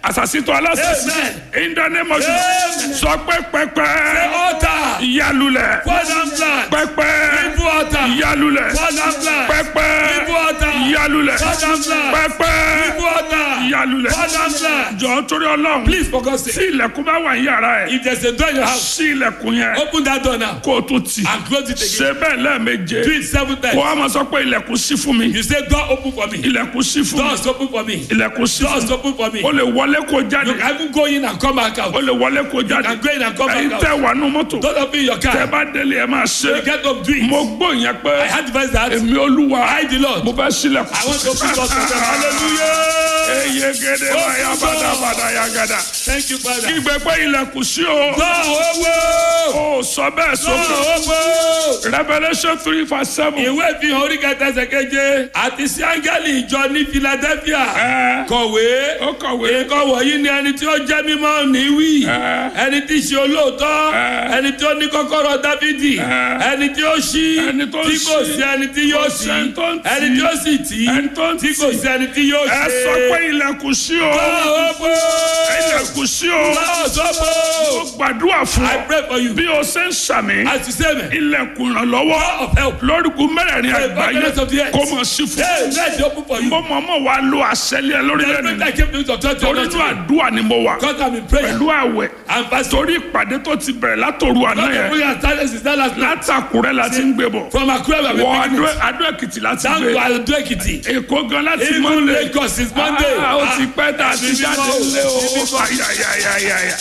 àṣàṣìtò aláṣàṣì Amen. in the name of Jesus Amen. sọ pé pẹpẹ Altar. ìyálulẹ̀ Fall down flat. pẹpẹ People altar. ìyálulẹ̀ Fall down flat. pẹpẹ People altar. ìyálulẹ̀ Fall down flat. pẹpẹ People altar. ìyálulẹ̀ Fall down flat. jọ torí Ọlọ́run Please for God's tí sake. ilẹ̀kùn bá wà ní yàrá ẹ̀ If there's a door in your house, sí ilẹ̀kùn yẹn open that door now kó o tún tì and close it again. ṣe bẹ́ẹ̀ lẹ́ẹ̀meje Do it seven kó times. a máa sọ pé ilẹ̀kùn sí fún mi You say door open for me. ilẹ̀kùn sí fún mi Doors open for me. ilẹ̀kùn sí fún Doors mi open for me. o lè wọlé kó You jáde can even go in and come back out. o lè wọlé kó jáde can go in and come back ẹ̀yin out. tẹ́ wà nù mọ́tò Don't open your tẹ́ car. bá délé ẹ máa ṣe You get up, do it. mo gbọ́ yẹn pé I had the verse that èmi olúwa I, the Lord, mo fẹ́ sílẹ̀kùn I want to open doors for them. Hallelujah. eye gèdè báyà bàdàbàdà yà gàdà Thank you, Father. ìgbẹ́ pé ilẹ̀kùn sí o Door open. o sọ bẹ́ẹ̀ sókè Door open. Revelation three verse seven ìwé ìfihàn orí kẹta ẹsẹ̀ keje àti sí áńgẹ́lì ìjọ ní Philadelphia ẹ kọ̀wé ó kọ̀wé nǹkan wọ̀nyí ni ẹni tí ó jẹ́ mímọ́ ní wí ẹ ẹni tí í ṣe olóòótọ́ Ẹ. ẹni tí ó ní kọ́kọ́rọ́ Dáfídì Ẹ. ẹni tí ó ṣí Ẹni tó ń tí kò ṣí. sí ẹni tí yóò Kò ṣí sẹ́ni tó ń tì. ẹni tí ó sì tì ẹni tó ń tí kò tì sí ẹni tí yóò ẹ ṣe. sọ pé ilẹ̀kùn sí o ilẹ̀kùn sí o mo gbàdúrà fún I ọ pray for you bí o ṣe ń sàmì as you say me ilẹ̀kùn ìrànlọ́wọ́ of help lórúkú mẹ́rẹ̀ẹ̀rin Hey, àgbáyé goodness of the earth. kó mọ̀ sí fún hey let it open for you mo mọ̀ mọ̀ wá lo àṣẹlẹ̀ lórílẹ̀ every nìyí time I came to you to talk to torí you inú àdúrà ni mo wà because I'm in prayer pẹ̀lú àwẹ̀ and fasting torí ìpàdé tó ti bẹ̀rẹ̀ látòru àná God yẹn the prayer started since that last night látàkùrẹ́ la ti ń gbé bọ̀ from Akure we have wọ been beginning Adó Èkìtì láti down to gbé Ado Ekiti Èkó gan láti even Monday Lagos since Monday Ah, ó ti pẹ́ tá a ti Ibi jáde mímọ́, lé o ibi mímọ́. ayayayaya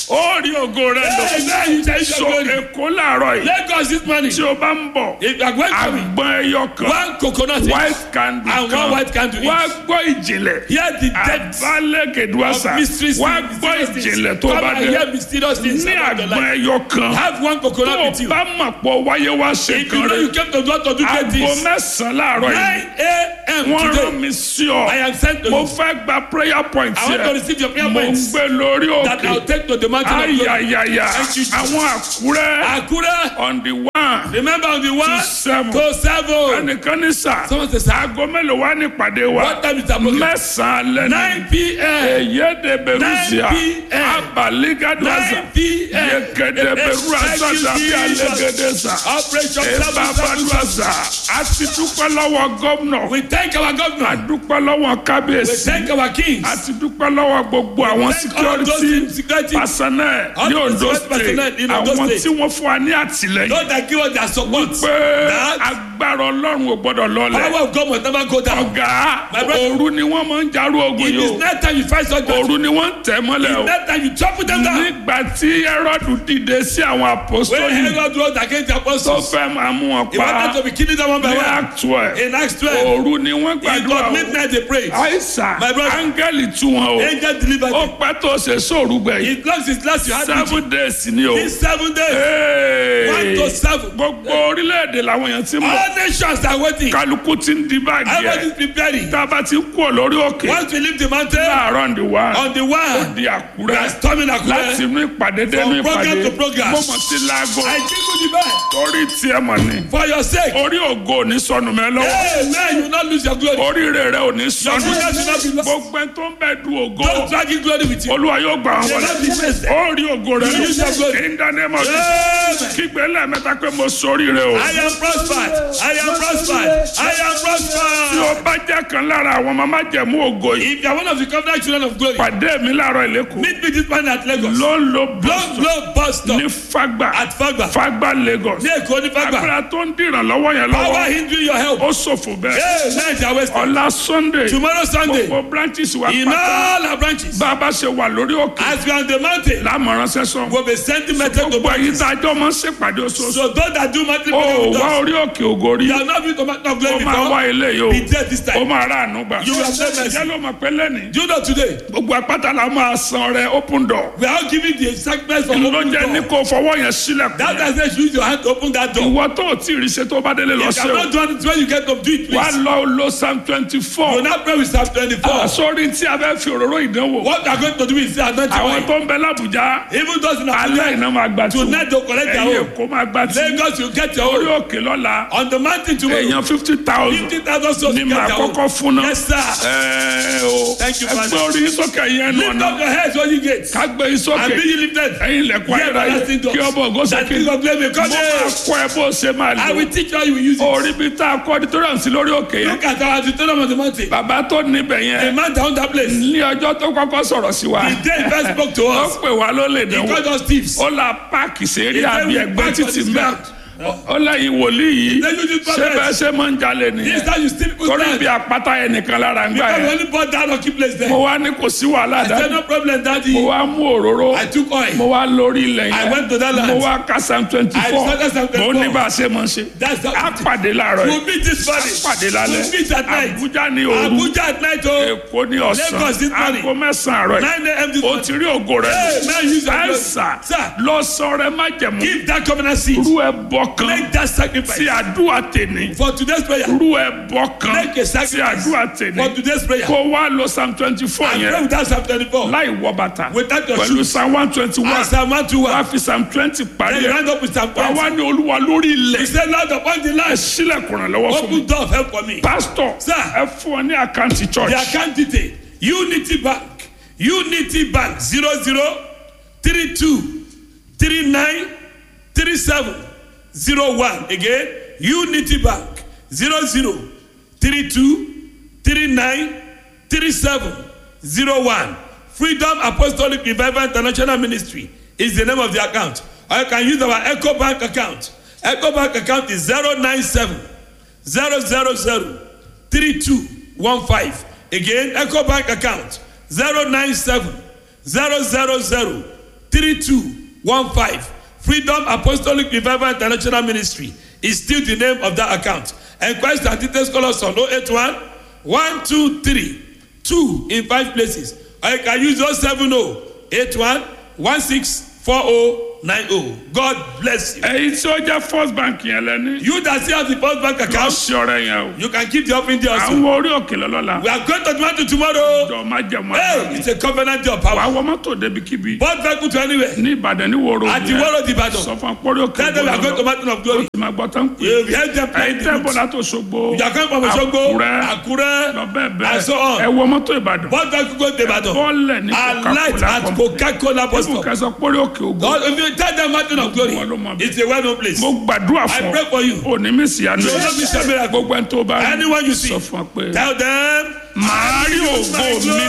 ó rí ògo rẹ lò Hey, now you tell so your glory. Èkó làárọ̀ yìí Lagos this morning tí o bá ń bọ̀ if you are going to me àgbọn ẹyọ kan one coconut each white candle and one kan white candle wá each gbọ́ ìjìnlẹ̀ hear the depth àbálẹ̀kẹ̀dùwàsà of mysteries wá and gbọ́ mysterious things ìjìnlẹ̀ tó come bá and dé hear mysterious things ní about your àgbọn life ẹyọ kan have one tó coconut o with you bá mọ̀ pọ̀ wáyé wá ṣe if you kan know you rẹ̀ came to God to do great aago things mẹ́sàn-án láàárọ̀ yìí nine a.m. wọ́n rán today mi sí ọ I am sent to mo you fẹ́ gba prayer point I want to yẹ receive your prayer mo ń points gbé lórí that I òkè will take to the mountain of glory ayayaya Thank you, Jesus. àwọn àkúrẹ́ Akure on the one remember on the one seven to seven ẹnìkan ní sà someone say sir aago mélòó wá ní ìpàdé wa what time is our program mẹ́sàn-án lẹ́nu nine p.m. eyede beruzia 9 p.m. abaligadwaza 9 p.m. yekede beruzasa Thank you, tàbí Jesus. alégedeza Operation seven seven seven. ebabaduaza a ti dúpẹ́ lọ́wọ́ gómìnà We thank our a governor. dúpẹ́ lọ́wọ́ We kábíyèsí thank our kings. a ti dúpẹ́ lọ́wọ́ gbogbo àwọn Thank all those security in security. personnel All ní the Ondo security personnel state in Ondo àwọn State. tí wọ́n fún wa ní àtìlẹ́yìn Those that give us their support. pé That agbára ọlọ́run ò gbọ́dọ̀ lọlẹ̀ power of God must never go down. ọ̀gá My brother. òru ni wọ́n máa ń jarú ogun It yìí is o not time you fight such battle. òru ni wọ́n ń tẹ̀ mọ́lẹ̀ o That time you trample them down. nígbà tí Hẹ́rọ́dù dìde sí àwọn When apostoli Herod rose against the tó apostles, fẹ́ máa mú wọn he pa wanted to be killing them one by ní one. Act twelve In Acts 12, òru ni wọ́n it gbàdúrà was o midnight they prayed. àìsàn My brother. áńgẹ́lì tú wọn o Angel delivered ó them. pẹ́ tó ṣe sóòrù gbẹ̀yìn It long since last you had vigil. seven days ni o These seven days, Hey. one to seven. gbogbo orílẹ̀-èdè làwọn èèyàn ti mọ̀ All nations are waiting. kálukú ti ń di báàgì Everybody ẹ̀ is preparing. tá a bá ti ń kú lórí òkè Once we leave the mountain, láàárọ̀ ǹdí wá on the one, di we àkúrẹ́ are storming láti Akure. inú ìpàdé dénú From program ìpàdé to program. mo mọ̀ sí láago I jingle the bell torí tiẹ̀ mọ̀ ni for your sake. orí ògo ò ní sọnù mẹ́ lọ́wọ́ Amen. You will not lose your glory. oríire rẹ ò ní Your sọnù goodness will not be lost. gbogbo ẹni tó ń bẹ du ògo Don't drag in glory with you. olúwa yóò gbà wọn You will wọlé not be wasted. ó rí ògo rẹ You use your glory. in the name of Jesus Amen. kígbe lẹ́ẹ̀mẹ́ta pé mo sóríire o I am prospered. I am prospered. I am tí prospered. o bá jẹ́ kan lára àwọn màmá jẹ̀mú ògo yìí If you are one of the covenant children of glory, pàdé mi láàárọ̀ ìlẹ́kùn meet me this morning at Lagos. ló ń lo Blow, bọ́ọ̀sì blow, bus stop ní fagba at Fagba. fagba Lagos Ní Èkó ní Fagba. agbára tó ń dìràn lọ́wọ́ yẹn Power lọ́wọ́ hindering your help. ó ṣòfò bẹ́ẹ̀ Amen. They are wasted. ọ̀la Sunday Tomorrow Sunday, gbogbo branches wa in pátá all our branches, bá a bá ṣe wà lórí òkè as we are on the mountain, lámọ̀ràn sẹ́sọ̀n we'll be sending message to gbogbo ẹ̀yin branches. tá a jọ máa ń ṣèpàdé oṣooṣù So those that do monthly ó prayer with wá us, orí òkè ògo rí you are not being to mountain of ó glory máa wá before. ilé yìí o Be there this ó time. máa rà àánú gbà You will have mercy. jẹ́ ló mọ̀ pé lẹ́nìí Do you know today? gbogbo apáta la máa san rẹ open door We are all giving the sacrifice for ló open jẹ́ ní door. kó fọwọ́ yẹn sílẹ̀ That does not use your hand to open open that door. ìwọ tó o tí ì rí ṣe tó bá délé lọ You ṣe cannot o do it when you get up. Do it, wà please. lọ lo psalm twenty four You now pray with Psalm 24. sórí tí a fẹ́ fi òróró ìdánwò What you are going to do is anoint your àwọn oil. tó ń bẹ lábùjá Even those in alẹ́ Abuja, iná máa gbà tí tonight they collect their ẹ̀yìn own. èkó máa gbà tí Lagos, you get your orí own. òkè lọ́la On the mountain tomorrow, èèyàn fifty thousand 50,000 souls ni you get màá their kọ́kọ́ own. fún náà Yes, sir. ẹ̀ẹ́ o Thank you, ẹgbẹ́ Father. orí sókè yẹn nù Lift ọ̀nà up your heads, all you gates. kágbé yín sókè And be ye lifted. ẹ̀yin lẹ̀kọ́ Ye ayéra everlasting yìí doors. kí ọmọ ògo That sókè king of glory may mo come máa in. kọ́ ẹ bó ṣe máa I lò will teach you how you will use it. orí bí tá a kọ́ auditorium sí lórí òkè yẹn Look at our auditorium on the mountain. bàbá tó níbẹ̀ A yẹn man down that place. ní ọjọ́ tó kọ́kọ́ sọ̀rọ̀ sí wa The day he first spoke to ó us, pè wá ló lè he dánwò called us thieves. ó la páàkì sẹ́rí He said àbí we ẹgbẹ́ park on títì this mẹ́ ground. ó lẹ́yìn wòlíì yìí Then you just ṣé bẹ́ẹ̀ ṣe máa ń jalè This nìyẹn time you still put torí down. bí apáta yẹn nìkan lára ń gbà Because we yẹn only bought that lucky place there. mo wá ní kò sí wàhálà I said dájú no problem, daddy. mo wá mú òróró I took oil. mo wá lórí ilẹ̀ I yẹn went to that land. mo wá ka psalm twenty I four started Psalm 24. mo ní bá a ṣe máa ṣe That's how á pàdé láàárọ̀ We'll yìí meet this á morning. pàdé lálẹ́ We'll meet at night. Àbújá ní òru Abuja at night, oh. Èkó ní ọ̀sán Lagos this morning. aago mẹ́sàn-án àárọ̀ yìí 9 a.m. this o morning. ti rí ògo rẹ Hey, man, use your ẹ blood. sà Sir. lọ sọ rẹ má jẹ̀mú Give that covenant seed. rú ẹ bọ kan Make that sí sacrifice. àdúrà tèmi For today's prayer. rú ẹ bọ kan Make a sí sacrifice. àdúrà tèmi For today's prayer. kó wá lọ psalm twenty four And pray yẹn without Psalm 24. láì wọ bàtà Without your pẹ̀lú shoes. psalm one twenty one And Psalm 121. wá fi psalm twenty parí Then you ẹ̀ round up with Psalm wá 20. wá ní olúwa lórí He ilẹ̀ said, Lord, upon the ẹ land, sílẹ̀kùn rẹ̀ lọ́wọ́ fún mi open door of help for me. pásítọ̀ Sir. ẹ fún ọ ní àkáǹtì church The account detail Unity Bank Unity Bank zero zero three two three nine three seven zero one again Unity Bank zero zero three two three nine three seven zero one Freedom Apostolic Revival International Ministry is the name of the account or you can use our Echo Bank account Echo Bank account is zero nine seven zero zero zero three two one five again eco bank account zero nine seven zero zero zero three two one five freedom apostolic revival international ministry is still the name of that account enquest and details call us on oh eight one one two three two in five places or you can use oh seven oh eight one one six four oh nine oh god bless you. èyí tí ó jẹ́ first bank yẹn lẹ́ni you that still have the first bank lọ account sí ọrẹ yẹn o you can keep the offering there also. àwọn orí òkè lọ́lọ́la We are going to Toronto tomorrow. jọ má jẹ̀mú Hey, àná it's a covenant day of wàá power. wọ mọ́tò débi-kíbi Both vehicle to anywhere. ní ìbàdàn ní wòrò At the Woro Ibadan. sọ fún akpọ́rí òkè Tell them we are going to Mountain of Glory. tí ma gbọ́ tán pé You have heard them ẹ̀yin playing the tẹ́ bọ̀ beat. látò Òṣogbo You are coming from Osogbo, Àkúrẹ́ Akure, lọ bẹ́ẹ̀ bẹ́ẹ̀ and so on. ẹ wọ mọ́tò ìbàdàn Both vehicle go to Ibadan. bọ́ọ̀lẹ̀ ní And light Coca-Cola at company Coca-Cola bus ibù stop. kẹsàn pórí òkè ògo God, if you tell them Mountain of Glory, Wọ́n ló mọ̀ bẹ́ẹ̀. it's a well-known place. mo gbàdúrà I fún pray for you. ọ òní mi sì àná You will not miss your miracle. gbogbo ẹni tó bá rí Anyone you see, sọ fún ọ pé Tell them, màá rí ògo mi